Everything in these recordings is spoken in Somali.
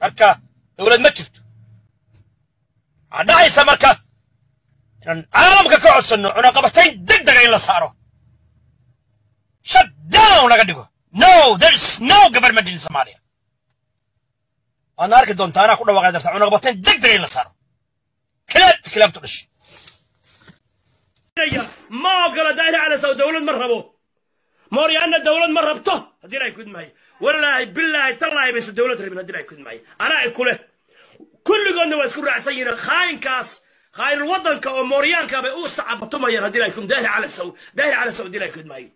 marka dowlad ma jirto waxaa dhacaysa marka inaan caalamka ka codsanno cunaqabatayn deg dega in la saaro shut down laga dhigo no there is no government in somalia waadna arki doontaa anaa ku dhawaaqay darta cunaqabatayn deg dega in la saaro kilaab kilaabtu dhashay ma ogola daahir cala saw dowlad ma rabo mooryaana dowlad ma rabto haddii ay kudmaayo walaahi bilaahi tallaahi bayse dowlad rabin haddii ay kudmaayo anaa i kuleh kulligoodna waa isku raacsan yihiin khaayinkaas khaayinul waddanka oo mooryaanka bay u sacabatumayaan haddii ay kud daahir cala saw daahir cala saw haddii ay kudmaayo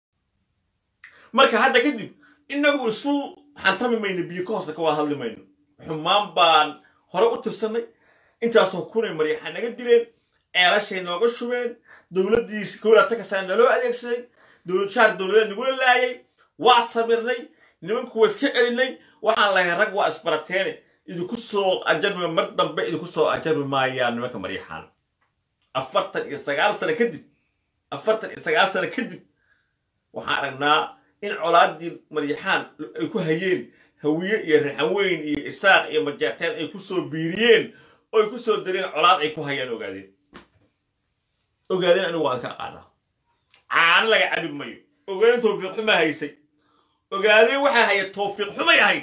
marka hadda kadib inagu isu xantami mayno biyo ka hoosna ka wada hadli mayno xumaan baan hore u tirsanay intaasoo kunay maryaxa naga dileen ceelashay nooga shubeen dowladdiis kowlaata kastaa naloo adeegsaday dowlad shaar dowladeed nagula laayay waa samirnay nimanku waa iska celinay waxaan lahay rag waa isbarateene idinku soo ajarmi mar dambe idinku soo ajarmi maayaan nimanka maryaxaan afartan iyo sagaal sano kadib afartan iyo sagaal sano kadib waxaan aragnaa in colaadii maryaxaan ay ku hayeen hawiye iyo raxanweyn iyo isaaq iyo majeerteen ay ku soo biiriyeen oo ay ku soo dareen colaad ay ku hayaan ogaadeen ogaadeen anigu waan ka aqaanaa caano laga cabi mayo ogaadeen tawfiiq xuma haysay ogaadeen waxaa haya tawfiiq xumay ahayd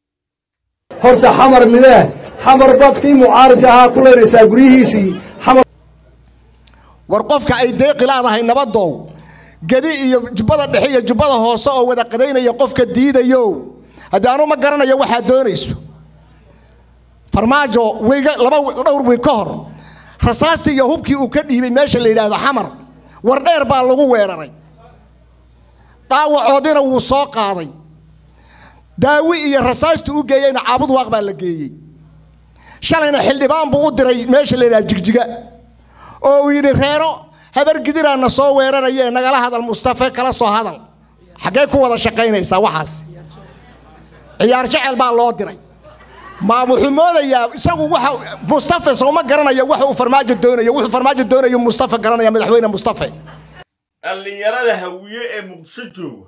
horta xamar midee xamar dadkii mucaaridka ahaa ku leynaysaa guryihiisii xamar war qofka ay deeqi laadahay nabadow gedi iyo jubbada dhexe iyo jubbada hoose oo wada qadaynaya qofka diidayo haddii anu ma garanayo waxaad doonayso farmaajo weyga laba dhowr wiig ka hor rasaastii iyo hubkii uu ka dhiibay meesha la yidhaahdo xamar war dheer baa lagu weeraray dhaawacoodina wuu soo qaaday daawi iyo rasaastu u geeyeyna caabud waaq baa la geeyey shalayna xildhibaan buu u diray meesha la yidhahdo jigjiga oo uu yidhi reero habar gidiraana soo weerarayee nagala hadal mustafe kala soo hadal xaggee ku wada shaqaynaysaa waxaas ciyaar jecel baa loo diray ma wuxuu moodayaa isagu waxa mustafe sooma garanaya waxa uu farmaajo doonayo wuxuu farmaajo doonayo mustafe garanaya madaxweyne mustafe dhallinyarada hawiye ee muqdisho jooga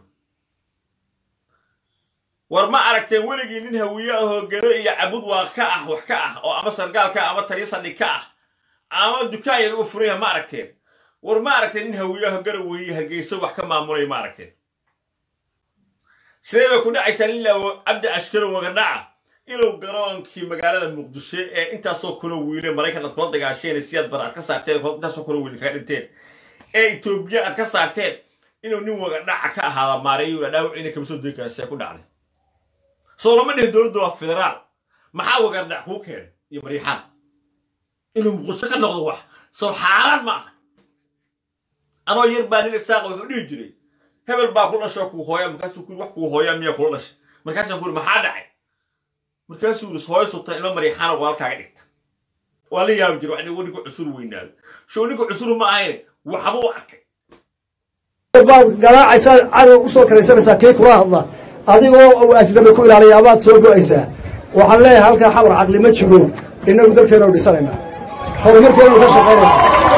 war ma aragteen weligii nin hawiye ahoo gedo iyo cabud waa ka ah wax ka ah oo ama sargaal ka ah ama taliyo saldhig ka ah ama dukaan yar uga furan yaha ma aragteen war ma aragteen nin hawiye aho garaweye hargeyso wax ka maamulaya ma aragteen sidee bay ku dhacaysaa lilaa cabdi ashkaro wagadhaca inuu garoonkii magaalada muqdisho ee intaasoo kuna wiile maraykan aad kula dagaasheen siyaad bar aad ka saarteen intaasoo kuna wiile kaga dhinteen ee etoobiya aad ka saarteen inuu nin wagadhaca ka ahaada maareeyo dhaawiciina kama soo degi kara see ku dhacday soo lama dhihin dowladda waa federaal maxaa wagardhac kuu keenay iyo mariixaan inuu muqdisho ka noqdo wax soo xaaraan ma aha anoo yar baa nin isaaqa wuxuu dhihi jiray hebel baa ku dhashoo kuu hooya markaasuu kuri wax kuu hooyaa miyaa kula dhashay markaasaan kuri maxaa dhacay markaasuu yidhi hooyo sultan ilmo mariixaana walaalkaaga dhigta waa la yaabi jira wax nigu ninku cusur weynaado show ninku cusuru ma ahayne waxbuu arkay baad garaacaysaa cadow u soo karaysanaysaa kii kula hadla adigoo ajnabi ku ilaaliya amaad soo go'aysaa waxaan leeyahay halkaa xamar caqli ma jiro innagu dalkeenu dhisanaynaa horumarkeenu ka shaqaynayna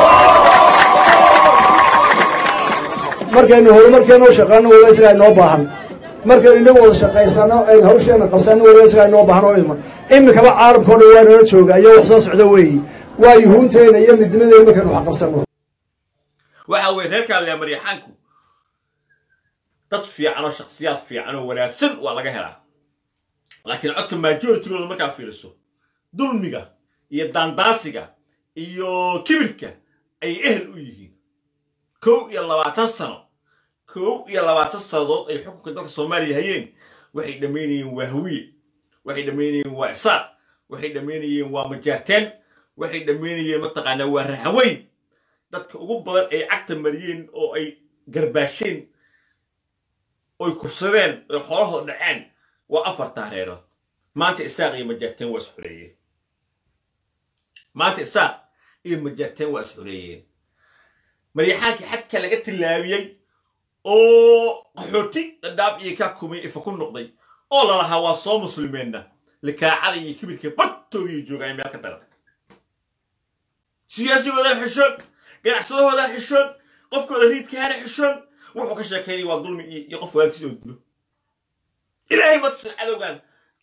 markaynu horumarkeenu shaqaano waliba isagaa inoo baahan markaynu inagu wada shaqaysano aynu hawsheenna qabsano waliba isagaa inoo baahan oo iman iminkaba caalamkao dhan waa nala jooga iyo wax soo socda weeyi waa yuhuunteena iyo midnimadeena markaynu wax qabsanno waxa weye reerkaa lea maryaxaanku dad fiican oo shakhsiyaad fiican oo wanaagsan waa laga helaa laakiin codka majoritygooda markaa fiiriso dulmiga iyo daandaasiga iyo kibirka ay ehel u yihiin kow iyo labaatan sano kow iyo labaatan sannadood ay xukunka dalka soomaaliya hayeen waxay dhammaynayeen waa hawiye waxay dhammaynayeen waa isaaq waxay dhammaynayeen waa majaarteen waxay dhammaynayeen mataqaanaa waa raxaweyn dadka ugu badan ay cagta mariyeen oo ay garbaasheen oy kursadeen oy xoolahooda dhaceen waa afar taareerood maanta isaaq iyo majaarteen waa isxureeyeen maanta isaaq iyo majaarteen waa isxureeyeen maryaxaankii xadka laga tillaabiyey oo qaxooti dhadhaab iyo kaa kumay ifa ku noqday oo lalahaa waa soo muslimeenna likaacada iyo kibirka bartoodii joogaan meel ka daran siyaasigoodan xishoon ganacsadahoodan xishoon qofkooda riidkaana xishoon wuxuu ka sheekaynaya waa dulmi iyo qof walaalkiis oo dilo ilaahay ma tusin cadowgan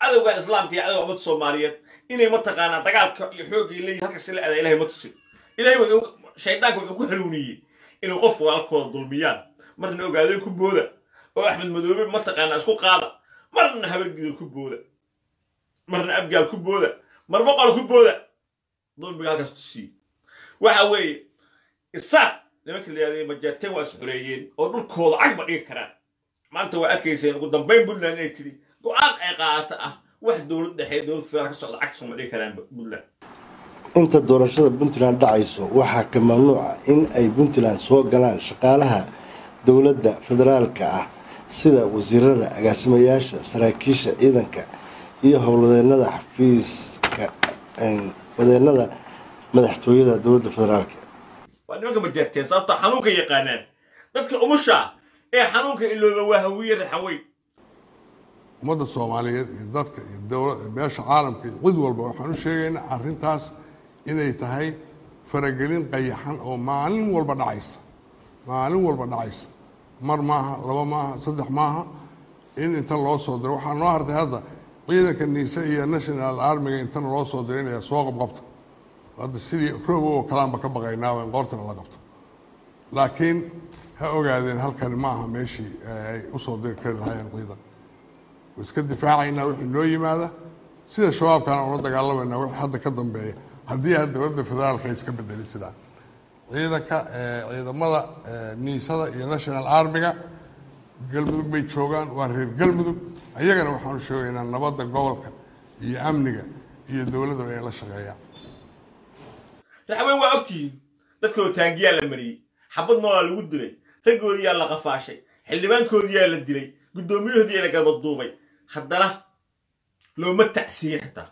cadowgan islaamka iyo cadowga ummadda soomaaliyeed inay mataqaanaa dagaalka iyo xoogga leeyihin halkas la adaa ilahay ma tusin ilahay wuxuu shaydaanka wuxuu ku haluuniyey inuu qofku walaalkooda dulmiyaan marna ogaadeen ku booda oo axmed madoobe mataqaanaa isku qaada marna habargidil ku booda marna abgaal ku booda mar boqol ku booda dulmiga halkaas tusiye waxa weeye isaaq nimanka la yihahday majeerteen waa is xoreeyeen oo dhulkooda cagba dhigi karaan maanta waa arkayseen ugu dambayn puntland inay tidhi go-aan ay qaadata ah wax dowlad dhexe dowlad federaal ka socda cagta sooma dhigi karaan puntland inta doorashada puntland dhacayso waxaa ka mamnuuca in ay puntland soo galaan shaqaalaha dowladda federaalka ah sida wasiirada agaasimayaasha saraakiisha ciidanka iyo howlwadeenada xafiiska wadeenada madaxtooyada dowladda federaalka waa nimanka majeerteen sababta xanuunka yaqaanaan dadka umusha ee xanuunka ilooba waa hawiye raxaweyn ummadda soomaaliyeed iyo dadka iyo dowla beesha caalamka iyo cid walba waxaan u sheegaynaa arrintaas inay tahay faragelin qayaxan oo maalin walba dhacaysa maalin walba dhacaysa mar maaha laba maaha saddex maaha in inta loo soo diro waxaa noo hartay hadda ciidanka niise iyo national armiga intana loo soo diray inay soo qabqabto hadda sidii roob oo kalaanba ka baqaynaa in qoortana la qabto laakiin ha ogaadeen halkani ma aha meeshii ay usoo diri kari lahaayeen ciidan way iska difaacaynaa wixii noo yimaada sida shabaabkana ula dagaalamayna wixii hadda ka dambeeya haddii aad dowladda federaalka ay iska bedeli sidaan ciidanka ciidamada niisada iyo national armiga galmudug bay joogaan waa reer galmudug ayagana waxaanu sheegaynaa nabadda gobolka iyo amniga iyo dowladda ay la shaqeeyaan raxweyn waa ogtihiin dadkooda taangiyaa la mariyey xabad noolaa lagu dilay raggoodiyaa la qafaashay xildhibaankoodiyaa la dilay guddoomiyahoodiyaa la garbaduubay haddana looma tacsiyin xitaa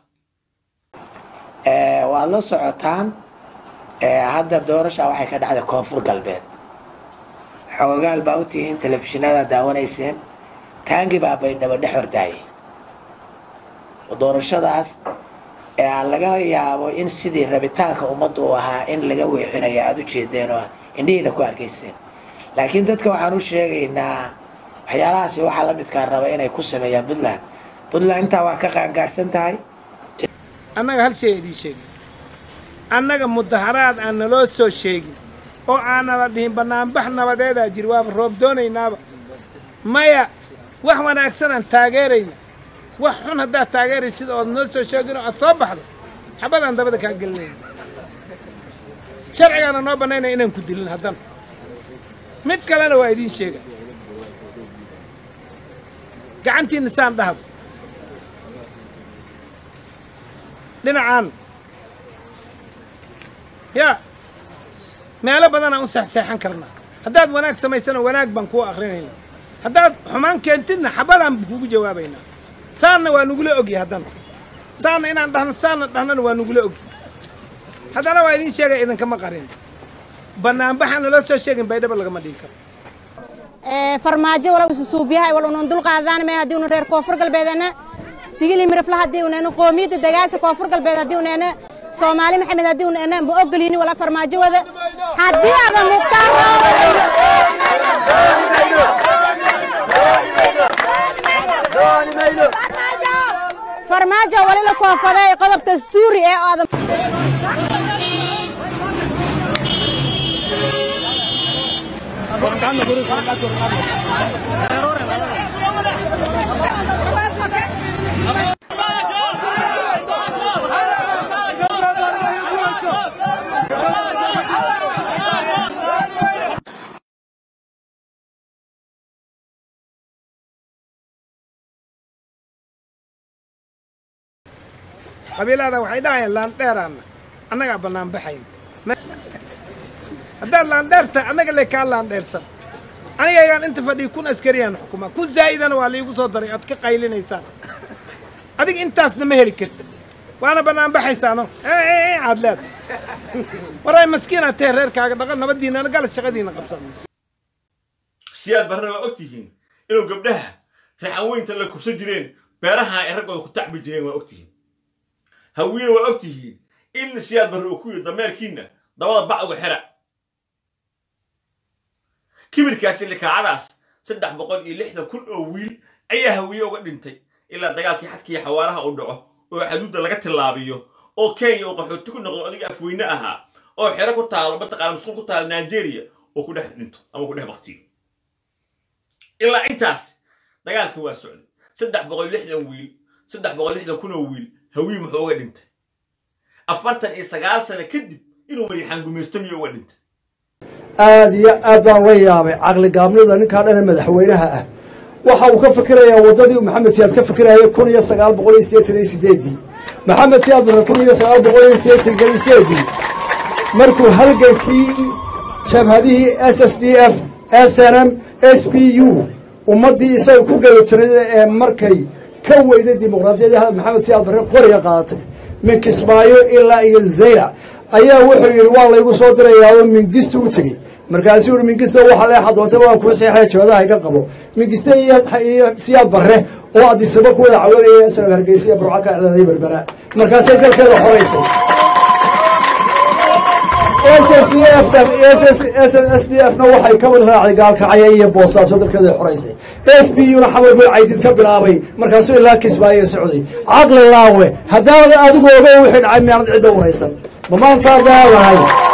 waad la socotaan hadda doorasha waxay ka dhacday koonfur galbeed xoogaal baa u tihiin telefishinada daawanayseen taangi baa baydhabo dhex hordaayay doorashadaas ee laga yaabo in sidii rabitaanka ummaddu u ahaa in laga weexinayo aada u jeedeen oo indhihiina ku arkayseen laakiin dadka waxaan u sheegaynaa waxyaalahaasi waxaa la midkaa raba inay ku sameeyaan puntland puntland intaa waa ka qaangaarsan tahay annaga hal shay idiin sheegin annaga mudaharaad aan naloo soo sheegin oo aanala dhihin bannaanbax nabadeedaa jiri waaba roob doonaynaaba maya wax wanaagsan aan taageerayna wax xun haddaad taageeraysid ood noo soo sheegin oo aad soo baxdo xabadaan dabada kaa gelinayna sharcigaana noo bannaynaya inaan ku dilin haddana mid kalena waa idiin sheega gacantiinna saan dhahaba dhinacaan yaa meelo badanaan u seexseexan karnaa haddaad wanaag samaysana wanaag baan kuu akhrinaynaa haddaad xumaan keentidna xabadaan kugu jawaabaynaa saanna waa nugula ogyi haddana saanna inaan dhahno saanna dhahnana waa nugula ogyi haddana waa idiin sheegaya idinkama qarin bannaanbaxaan naloo soo sheegin baydhaba lagama dhigi karo farmaajo walaw susuubiyahay wal unan dul qaadaan mee haddii unan reer koonfur galbeedana digili mirifla haddii unana qoomiyadda dagaasa koonfur galbeed haddii unana soomaali maxamed haddii unana ma ogolini wala farmaajo wada haddii ada muqtaar farmaajo walila koonfaday qodob dastuuri ee oo ada qabiilada waxay dhahayaan laandheeraanna annagaa bannaan baxayna haddaad laandheerta annaga le kaa laandheersan anigaygaan inta fadhiya kun askariyaan xukumaa kun zaa'idana waa liigu soo daray aad ka qaylinaysaan adiga intaasna ma heli kartid waana bannaan baxaysaano aad leed waray maskiinaad tahe reerkaaga dhaqan nabadiinana gala shaqadiina qabsan siyaad barrana waa ogtihiin inuu gabdhaha raxanweynta la kursan jireen beeraha ay raggooda ku tacbi jireen waa ogtihiin hawiina waa ogtihiin in siyaad barre uu ku yidhi dameerkiinna dabada bac uga xira kibirkaasi likaacadaas saddex boqol iyo lixdan kun oo wiil ayaa hawiye uga dhintay ilaa dagaalkii xadkii xawaaraha uu dhaco oo xaduudda laga tillaabiyo oo kenya uu qaxooti ku noqdo adiga afweyne ahaa oo xero ku taalo mataqaana musqul ku taalo nigeria oo ku dhex dhinto ama ku dhex baktiyo ilaa intaas dagaalkii waa socday saddex boqol lixdan wiil saddex boqol lixdan kun oo wiil hawii muxuu uga dhintay afartan iyo sagaal sano kadib inuu mariixaan gumaysto miyuu uga dhintay aad iyo aad baan la yaabay caqli gaabnida ninkaa dhana madaxweynaha ah waxa uu ka fikirayaa waddadii maxamed siyaad ka fikirayay kun iyo sagaal boqol iyo siddeetan iyo sideedii maxamed siyaad marka kun iyo sagaal boqol iyo siddeetan iyo sideedii markuu halgankii jabhadihii s s d f s n m s p u ummaddii isaga ku galotirada ee markay ka weyday dimuqraadiyadda maxamed siyaad barre qoriga qaadatay min kismaayo ilaa iyo zaylac ayaa wuxuu yidhi waa laygu soo dirayaa oo mingista u tegey markaasuu yihi mingista waxa leexa doontaba waan kuu seexaya jabadaha iga qabo mingista iyo iyo siyaad barre oo adisaba ku wada cawanaya isagoo hargeysa iyo burco ka iclaaday berbera markaasay dalkeeda xoraysay s d f na waxay ka raacday gaalkacaya iyo boostaaso dalkeeda xoraysay s b u na xamar buu caydid ka bilaabay markaasuu ilaa kismaayo socday caqli laawe haddaanad adigu oga wixii dhacay miyaanad cidda waraysan ma maantaad leedahay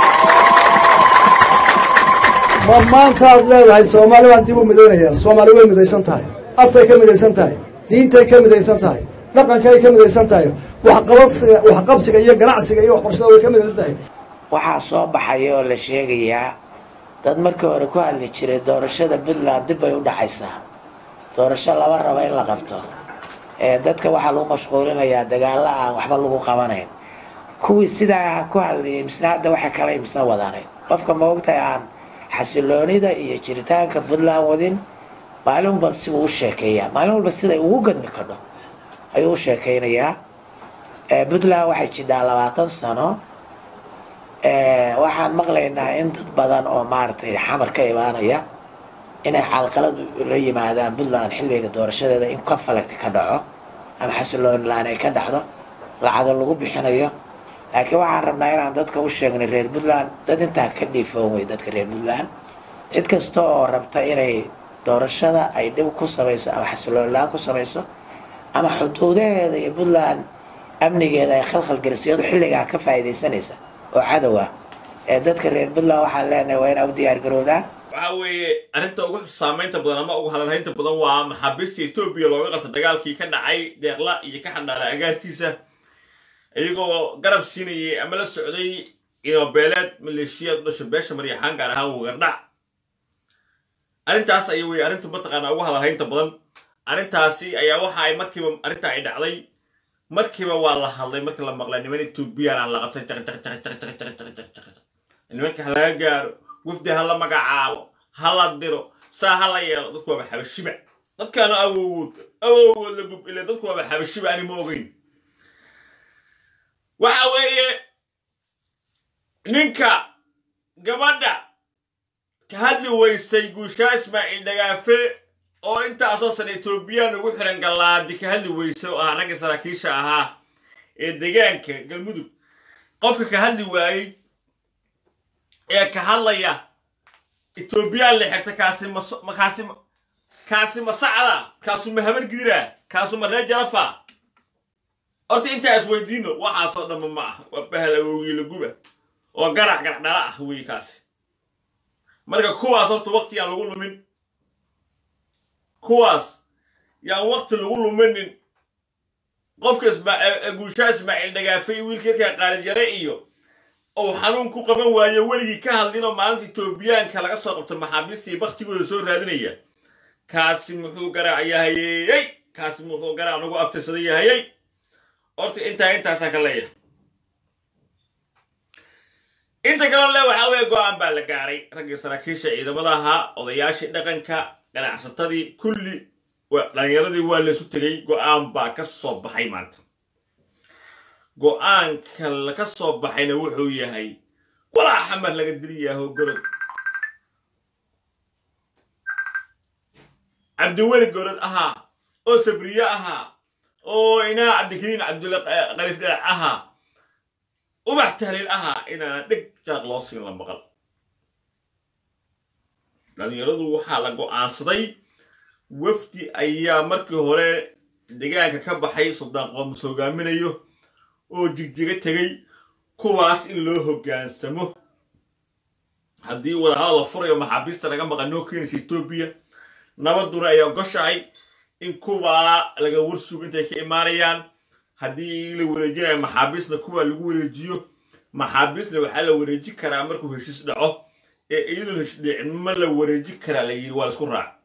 ma maantaad leedahay soomaali baan dib u midaynaya soomaali way midaysan tahay afkay ka midaysan tahay diintay ka midaysan tahay dhaqankay ka midaysan tahay waxqabadsiga waxqabsiga iyo ganacsiga iyo waxbarashada way ka midaysan tahay waxaa soo baxaya oo la sheegayaa dad markii hore ku hadli jiray doorashada puntland dib bay u dhacaysaa doorasho lama rabo in la qabto ee dadka waxaa lagu mashquulinayaa dagaalo aan waxba lagu qabanayn kuwii sidaa ku hadlayay misna hadda waxa kale misna wadaanay qofka ma ogtahay aan xasiloonida iyo jiritaanka puntland wadin maalin walba sibuu u sheekeeyaa maalin walba siday ugu gadmi kadho ayuu u sheekeynayaa puntland waxay jidhaa labaatan sano waxaan maqlaynaa in dad badan oo maaragtay xamar ka imaanaya inay calqalad la yimaadaan puntland xilliga doorashadeeda in conflict ka dhaco ama xasilooni la-aan ay ka dhacdo lacago lagu bixinayo laakiin waxaan rabnaa inaan dadka u sheegnay reer puntland dad intaa ka dhiifoon wey dadka reer puntland cid kasta oo rabta inay doorashada ay dhib ku samayso ama xasilooni la-aan ku samayso ama xuduudaheeda iyo puntland amnigeeda ay khalkhal geliso iyadoo xilligaa ka faa'iidaysanaysa oo cadow ah ee dadka reer puntland waxaan leenahay waa inaa u diyaar garoodaan waxa weeye arrinta ugu saamaynta badan ama ugu hadalhaynta badan waa maxaabiista etoobiya looga qabta dagaalkii ka dhacay deeqla iyo ka xandhaala agaarkiisa iyagoo garab siinayay ama la socday inobeeleed maleeshiyaad u dhasha beesha maryaxaan gaar ahaan wagardhac arrintaas aya weye arrinta mataqaanaa ugu hadalhaynta badan arrintaasi ayaa waxa ay markiiba arrinta ay dhacday markiiba waa la hadlay markii la maqlay niman etoobiyaan aan la qabtay nimanka ha laga gaaro wafdi ha la magacaabo ha la diro saa ha la yeelo dadku waaba xabashiba dadkaana awowood awowood la gub ile dadku waaba xabashiba ani ma ogeyn waxa weeye ninka gabadha ka hadli weysay guushaa ismaaciil dhagaafe oo intaasoo san etoobiyaan ugu xiran gallaadi ka hadli weyse oo ah raggii saraakiisha ahaa ee deegaanka galmudug qofka ka hadli waayey ee ka hadlaya etoobiyaan la xigta kaasi ma kaasi kaasi ma sacda kaasu ma habar gidira kaasu ma reer jarafa horta intaa isweydiino waxaasoo dhanba ma ah waa bahla wogiila guba oo garac garac dhala ah wey kaasi marka kuwaas horta waqti yaan lagu lumin kuwaas yaan waqti lagu luminin qofka guushaa ismaaciil dhagaafay wiilka yarkaa qaalid yare iyo ou xanuun ku qaban waayo weligii ka hadlinoo maalinta etoobiyaanka laga soo qabta maxaabiistii baktigooda soo raadinaya kaasi muxuu garaac yahayey kaasi muxuu garaac nagu abtirsada yahayey horta intaa intaasaan ka leeyahay inta kale le waxaa weeye go-aan baa la gaaray raggii saraakiisha ciidamada ahaa odayaashii dhaqanka ganacsatadii kulli dhalinyaradii waa laysu tegay go-aan baa ka soo baxay maanta go-aanka laka soo baxayna wuxuu yahay walaa xamar laga diliyaaho gorod cabdiweli gorod ahaa oo sabriye ahaa oo inaa cabdikariin cabdulla qalif dhalac ahaa ubax tahliil ahaa inaana dheg jaaq loo siin la maqal dhalinyaradu waxaa la go-aansaday wafdi ayaa markii hore deegaanka ka baxay suldaan qoomus hogaaminayo oo jigjiga tegey kuwaas in loo hoggaansamo haddii wadahadal la furayo maxaabiista laga maqan noo keenaysa etoobiya nabaduna ay ogoshahay in kuwaa laga warsugo intay ka imaanayaan haddii la wareejinayo maxaabiisna kuwaa lagu wareejiyo maxaabiisna waxaa la wareeji karaa markuu heshiis dhaco ee iyadoon heshiis dhicin ma la wareeji karaa la yidhi waa la isku raac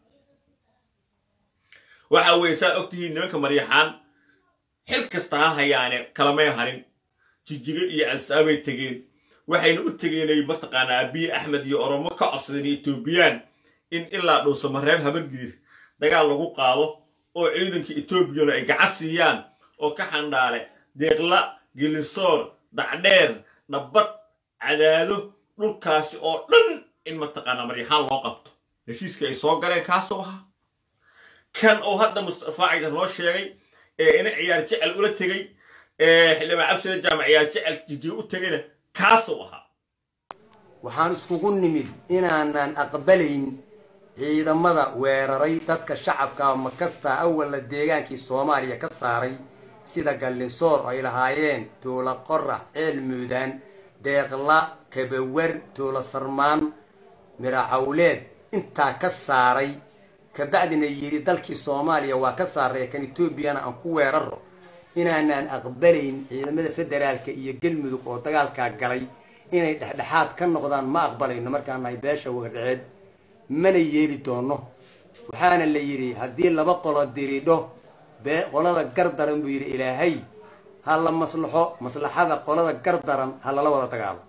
waxa weeye saad ogtihiin nimanka maryaxaan xil kasta ha hayaane kalamay harin jijiga iyo alsaabay tegeen waxayna u tegeenay mataqaanaa abiy axmed iyo oromo ka codsadeen etoobiyaan in ilaa dhuusamareeb habargidir dagaal lagu qaado oo ciidanka etoobiyana ay gacan siiyaan oo ka xandhaale deeqla gelinsoor dacdheer nabad cadaado dhulkaasi oo dhan in mataqaanaa maryaxaan loo qabto heshiiska ay soo galeen kaasoo ahaa kan uu hadda mustafa cagdar noo sheegay ee ina ciyaar jecel ula tegey ee xildhibaan cabsida jaamac ciyaar jecel jijiga u tegayna kaasuu ahaa waxaan iskugu nimid inaanan aqbalayn ciidamada weeraray dadka shacabka makasta awalla deegaankii soomaaliya ka saaray sida gallinsoor ay lahaayeen tuula qorax ceel muudaan deeqla kabawar tuula sarmaan miracawleed intaa ka saaray kabacdina yidhi dalkii soomaaliya waa ka saaray kan etoobiyana aan ku weeraro inaanaan aqbalayn ciidamada federaalka iyo galmudug oo dagaalkaa galay inay dhexdhexaad ka noqdaan ma aqbalayno markaan nahay beesha wardhaceed mana yeeli doono waxaana la yidhi haddii laba qolo diridho bee qolada gardaran buu yidhi ilaahay ha la maslaxo maslaxada qolada gardaran ha lala wada dagaalo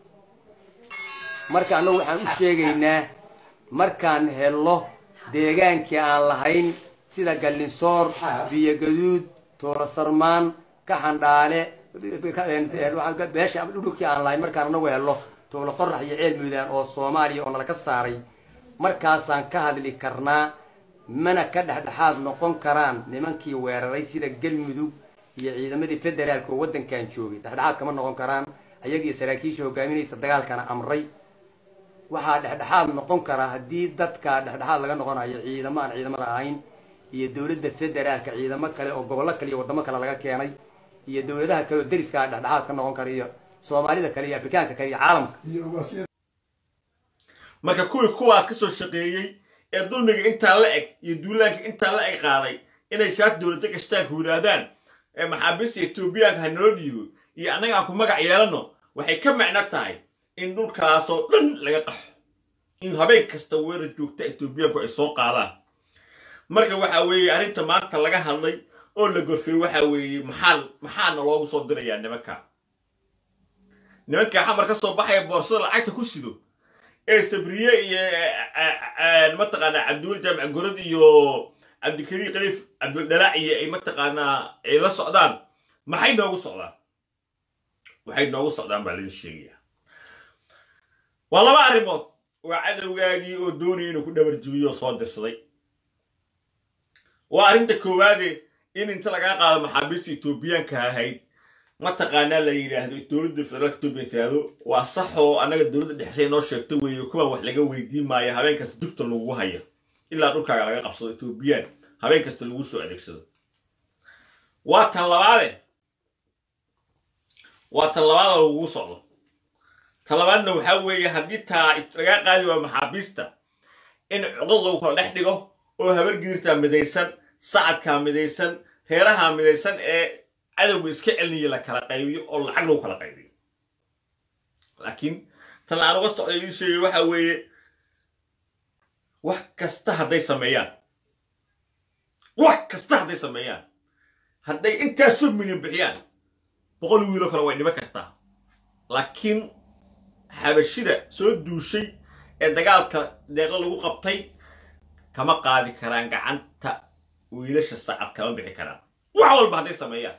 marka annagu waxaan u sheegaynaa markaan hello deegaankii aan lahayn sida gallinsoor biyogaduud toorasarmaan kaxandhaale beesha dhulkii aan lahayn markaan anagu hello tuulo qorax iyo ceel muudaan oo soomaaliya oo nala ka saaray markaasaan ka hadli karnaa mana ka dhexdhexaad noqon karaan nimankii weeraray sida galmudug iyo ciidamadii federaalka oo waddankan joogay dhexdhexaad kama noqon karaan ayagii saraakiisha hogaaminaysa dagaalkana amray waxaa dhexdhexaad noqon karaa haddii dadka dhexdhexaad laga noqonayo ciidamo aan ciidamada ahayn iyo dowladda federaalka ciidamo kale oo gobollo kale iyo waddamo kale laga keenay iyo dowladaha kale oo deriskaa dhexdhexaad ka noqon kara iyo soomaalida kale iyo afrikaanka kale iyo caalamka marka kuwii kuwaas ka soo shaqeeyey ee dulmiga intaa la eg iyo duulaanka intaa la eg qaaday inay shaat dowladda gashtaanku yidhaahdaan ee maxaabiista etoobiyaanka ha noo dhiibo iyo annaga aan ku magac yeelanno waxay ka macno tahay in dhulkaasoo dhan laga qaxo in habeen kasta weerar joogta etoobiyaanku ay soo qaadaan marka waxa weeye arrinta maanta laga hadlay oo la gorfay waxa weeye maxaa maxaana loogu soo dirayaa nimanka nimanka xamar ka soo baxaya boorsada lacagta ku sido ee sabriye iyo mataqaanaa cabdiweli jaamac gorod iyo cabdikariim khaliif cabdildhalaac iyo ay mataqaanaa ay la socdaan maxay noogu socdaan waxay noogu socdaan baa laidin sheegayaa waa laba arrimood waa cadowgaagii oo doonaya inuu ku dhabarjibiyo oo soo dirsaday waa arrinta koowaade in inta lagaa qaado maxaabiista etoobiyaanka ahayd mataqaanaa la yidhaahdo dowladda federaalka etoobiya tiraahdo waa sax oo annaga dowladda dhexsay noo sheegta weeye kuwan wax laga weydiin maayo habeen kasta jugta lagu hayo ilaa dhulkaaga laga qabsado etoobiyaan habeen kasta lagu soo adeegsado waa tan labaade waa tan labaada lagugu socdo tan labaadna waxaa weeye haddii taa lagaa qaadi waa maxaabiista in codad lagu kala dhex dhigo oo habargiirtaa midaysan sacadkaa midaysan reerahaa midaysan ee cadowga iska celiniya la kala qaybiyo oo lacag lagu kala qaybiyo laakiin tan aan uga socday ii sheegay waxa weeye wax kasta hadday sameeyaan wax kasta hadday sameeyaan hadday intaasoo milyan bixiyaan boqol wiiloo kale way dhiman kartaa laakiin xabashida soo duushay ee dagaalka deeqo lagu qabtay kama qaadi karaan gacanta wiilasha sacad kama bixi karaan wax walba hadday sameeyaan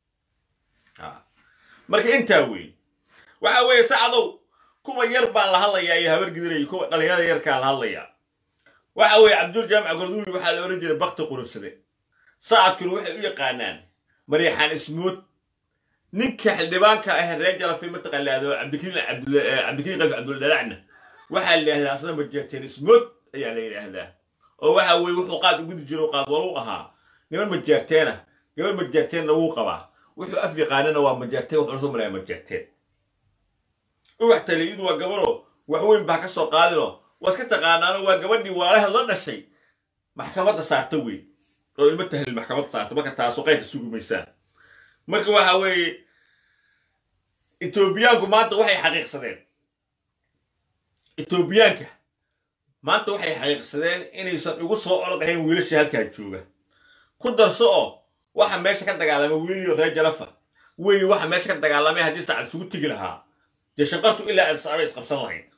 marka intaa weeye waxa weeye sacadow kuwa yar baan la hadlayaa iyo habargidinaya kuwa dhalinyarada yarkaan la hadlayaa waxa weeye cabdul jaamac gorduuli waxaa la odhan jiray bakti qurursade sacadkuna waxay u yaqaanaan maryaxaan ismood ninka xildhibaanka ah reer jalafi mataqaalaado cabdikariin cabdikariin qalfi cabduldhalacna waxaa la yidhahdaa asna majeerteen ismood ayaa la yidhaahdaa oo waxa weeye wuxuu qaad ugudi jiro qaad walu ahaa niman majeerteena gabadh majeerteenna wuu qabaa wuxuu af yaqaanana waa majeerteen wuxuu soo malaya majeerteen ubax taliyadu waa gabaroo wax weyn baa ka soo qaadinoo waad ka taqaanaano waa gabadhii waalaheed la dhashay maxkamadda saarta wey oo ilmo tahlil maxkamadda saarta marka taasu qaydka sugumaysaan marka waxa weeye etoobiyaanku maanta waxay xaqiiqsadeen etoobiyaanka maanta waxay xaqiiqsadeen inaysan igu soo orod ahayn wiilasha halkaa jooga ku darso oo waxa meesha ka dagaalamay wiiliyo reer jalafa wey waxa meesha ka dagaalamay haddii saacad isugu tegi lahaa dee shanqartu ilaa alsaabay isqabsan lahayd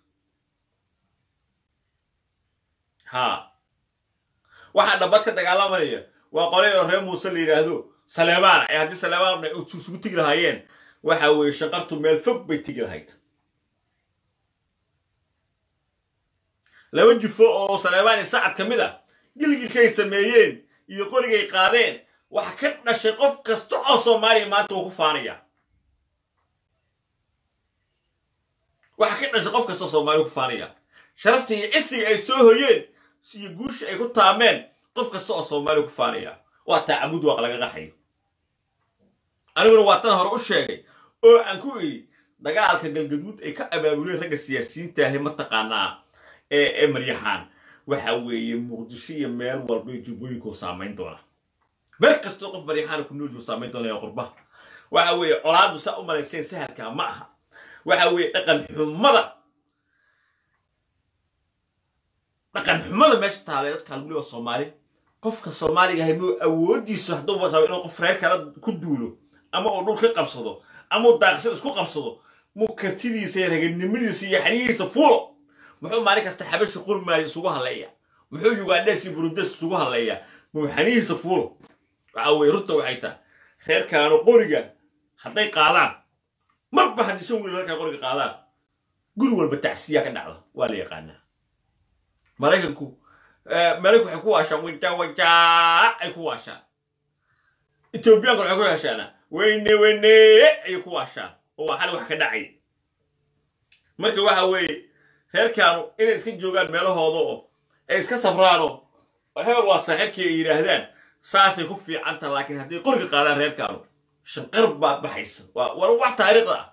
haa waxaa dhabbad ka dagaalamaya waa qolay oo reer muuse la yidhaahdo saleemaan ee haddii saleemaan isugu tegi lahaayeen waxa weeye shanqartu meel fog bay tegi lahayd laba jufo oo saleebaan iyo sacad ka mid a gilgilkay sameeyeen iyo qorigay qaadeen waxa ka dhashay qof kasta oo soomaaliya maanta uu ku faanaya waxa ka dhashay qof kasta oo soomaaliya ku faanaya sharafta iyo cisiga ay soo hoyeen iyo guusha ay ku taameen qof kasta oo soomaaliya ku faanaya waa taacabud waaq laga qaxayo aniguna waa tan hore u sheegay oo aan ku idhi dagaalka galgaduud ay ka abaabuleen ragga siyaasiyiinta ahi mataqaanaa ee ee maryaxaan waxa weeye muqdisho iyo meel walba jubbooyinka u saamayn doona meel kastoo qof maryaxaana ku nool yuu saamayn doonaya qurbaha waxa weeye colaadu saa u malayseen sahalkaa ma aha waxa weeye dhaqan xumada dhaqan xumada meesha taale dadka lagu leeya soomaali qofka soomaaliga ahay muu awoodiisu hadduu rabo inuu qof reer kale ku duulo ama uu dhul ka qabsado ama uu daaqsad isku qabsado muu kartidiisa iyo raganimadiisa iyo xaniyihiisa fuulo muxuu maalin kasta xabashi qurmaayo isugu halleeya muxuu yugaandhees iyo burudes isugu halleeya muu xaniyihiisa fuulo waxa weye runta waxay tahay reerkaanu qoriga hadday qaadaan marba haddii shan wiil reerkaa qoriga qaadaan guri walba tacsiyaa ka dhacda waa la yaqaanaa maraykanku maraykanku waxay ku waashaan wajaa wajaa ay ku waashaan etoobiyaanku waxay ku waashaana weyne weyne ayay ku waashaan oo waa xal wax ka dhacay marka waxa weeye reerkaanu inay iska joogaan meelahooda oo ay iska sabraano oo hebel waa saaxiibkii ay yidhaahdaan saasay ku fiicanta laakiin hadday qoriga qaadaan reerkaanu shanqar baad baxaysa waa waa wax taariikhda ah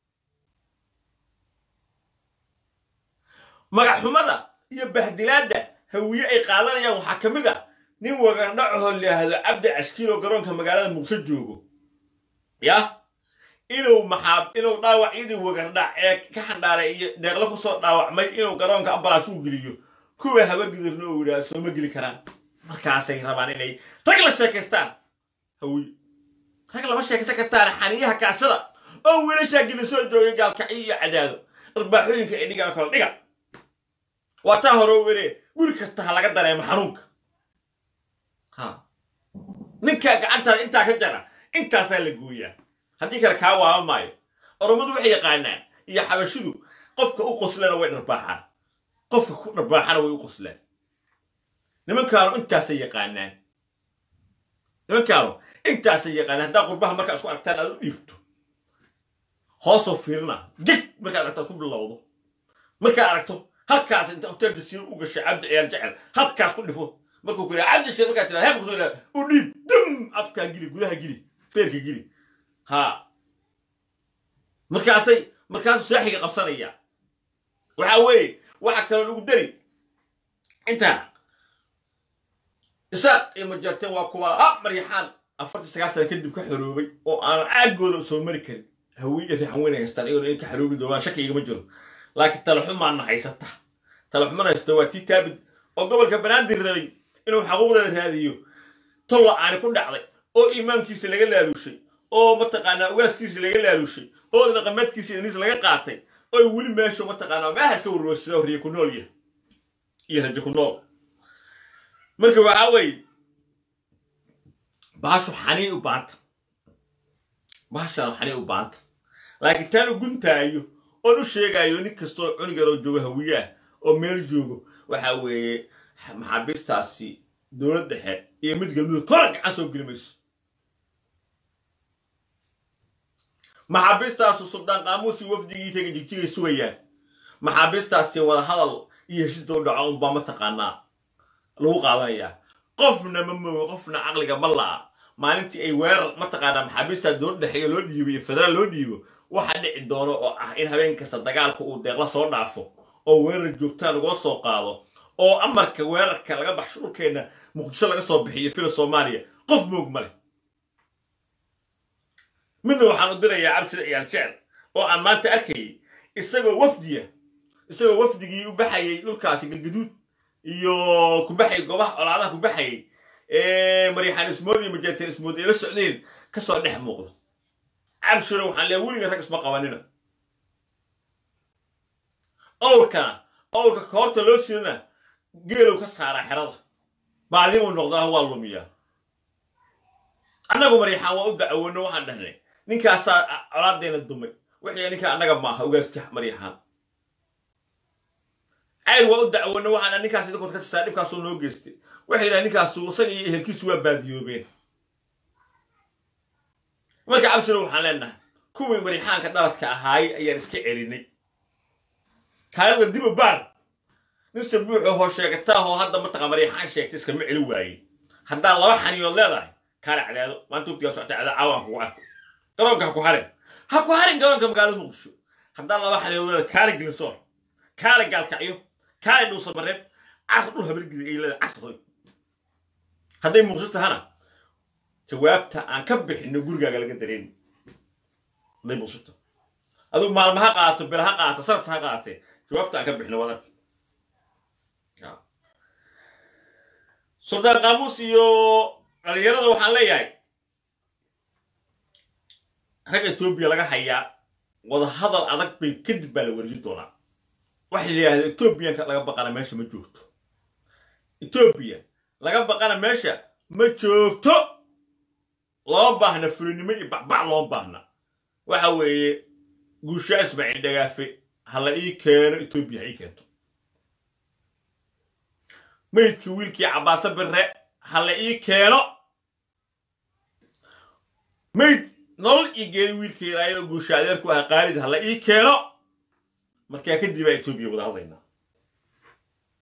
magac xumada iyo bahdilaadda hawiye ay qaadanayaan waxaa ka mid ah nin wagardhacaho laahdo cabdi cashkiiloo garoonka magaalada muqso joogo yah inuu maxaa inuu dhaawacyadii wagardhac ee ka xandhaaray iyo deeqlo kusoo dhaawacmay inuu garoonka ambalaas u geliyo kuwa haba gidirna uu yidhaha sooma geli karaan markaasay rabaan inay rag la sheekaystaan hawiye rag lama sheekaysan kartaan xaniyaha kaashada oo wiilashaa geli soo joogay gaalkacyo iyo cadaado arbaaxooyinka ay dhigaan kala dhiga waa taa hore u were guri kasta ha laga dareemo xanuunka ha ninkaa gacantaada intaa ka jara intaasaa la gooyaa haddii kale kaa waaba maayo oromadu waxay yaqaanaan iyo xabashidu qofka u qoslana way dharbaaxaan qofka ku dharbaaxana way u qoslaan nimankaanu intaasay yaqaanaan nimankaanu intaasay yaqaanaan haddaa qurbaha markaa isku aragtaan aad u dhiibto hoosoo fiirina jig markaad aragtaad ku bilowdo markaad aragto halkaas inta hotel jasiir u gashay cabdi ciyaar jecel halkaas ku dhifo markuu ku yidhaha cabdi shir markaa tiraa heeb kusoo yidhaha u dhiib dam afkaa gili gudaha gili feerka gili ha markaasay markaasuu saaxiga qabsanaya waxa weeye waxa kaloo lagu dari intaa isaaq iyo majarteen waa kuwa ha maryaxaan afartii sagaal sana kadib ka xoroobay oo aanan caagooda soo mari karin hawiye riixan weyn haystaan iyagoo in ka xoroobi doonaan shaki igama jiro laakiin talaxumaana haysata talaxumana haysta waa tii taabid oo gobolka banaadir rabay inuu xaquuqdeeda raadiyo tolla aani ku dhacday oo imaamkiisa laga laaluushay oo mataqaanaa ugaaskiisa laga laaluushay oo dhaqameedkiisa iniis laga qaatay oo weli meesha mataqaanaa meeha iska warwarsada riya ku nool yahay iyo rajo ku nool marka waxaa weeye baashu xanii u baanta baashaan xanii u baanta laakiin taan u guntaayo oon u sheegayo nin kastoo cunigan oo joogo hawiyaah oo meel joogo waxa weeye maxaabiistaasi dowlad dhexe iyo mid galmudug tora gacan soo geli mayso maxaabiistaasu suldaan qaamuusi wafdigii taga jigjigay sugayaan maxaabiistaasi wada hadal iyo heshiisda u dhaco unbaa mataqaanaa lagu qaadanayaa qofna ma moogo qofna caqliga ma la'a maalintii ay weerar mataqaanaa maxaabiista dowlad dhexeeya loo dhiibo iyo federaal loo dhiibo waxa dhici doono oo ah in habeen kasta dagaalka uu deeqla soo dhaafo oo weerar joogtaa lagula soo qaado oo amarka weerarka laga baxsho dhulkeenna muqdisho laga soo bixiyo fila soomaaliya qof moog ma leh midna waxaan u dirayaa cabsida ciyaar jecel oo aan maanta arkayay isagoo wafdiya isagoo wafdigii u baxayay dhulkaasi galgaduud iyo ku baxayay goobaha colaadaha ku baxayay ee maryaxaan ismood iyo majeerteen ismood ay la socdeen kasoo dhex muuqdo cabshiro waxaan leeya weliga rag isma qabanina owrkana owrka koorta loo sidana geelow ka saaraa xerada baadimuu noqdaa waa lumiyaa annagu maryaxaan waa u dacwoono waxaan dhahnay ninkaasaa colaadeena dumay wixii ninka annaga maaha ogaaska maryaxaan cayr waa u dacwoono waxaan ninkaas idinkood ka jirtaa dhibkaasuu noo geystay waxay yidhaha ninkaasu isaga iyo ehelkiisu waa baadiyoobeen marka cabshiro waxaan leenahay kuwii maryaxaanka dhaladka ahaayey ayaan iska celinay taarikhda dib u baar nin sabuuxoo hoo sheegataahoo hadda mataqa maryaxaan sheegtay iskama celi waayey haddaa laba xaniyood leedahay kaale cadaado maanta waftigaa socota cadaado caawaan kugu arko garoonka ha ku harin ha ku harin garoonka magaalada muqdisho haddaa laba xaniyood leedahay kaale gelinsoor kaale gaalkacyo kaale dhuusa mareeb car dhul habargidi ay leedahay casr hoy hadday muqdisho tahana jawaabta aan ka bixino gurigaaga laga dareemi hadday muqdisho taho adigu maalma ha qaato bil ha qaato saras ha qaatee jawaabta aan ka bixino wadarka suldaan qaamuus iyo dhalinyarada waxaan leeyahay rag etoobiya laga hayaa wadahadal adag bay kadib baa la wareejin doonaa waxa la yidhahda etoobiyanka laga baqana meesha ma joogto etoobiya laga baqana meesha ma joogto loo baahna fulinimo iyo bacbac loo baahna waxa weeye guushaa ismaaciil dhagaafe ha la ii keeno etoobiya ha ii keento meydkii wiilkii cabbaase birre ha la ii keeno meyd nolol ii geeni wiilkii raayadoo guusha adeerku ah qaalid ha la ii keeno markaa kadib baa etoobiya wada hadlaynaa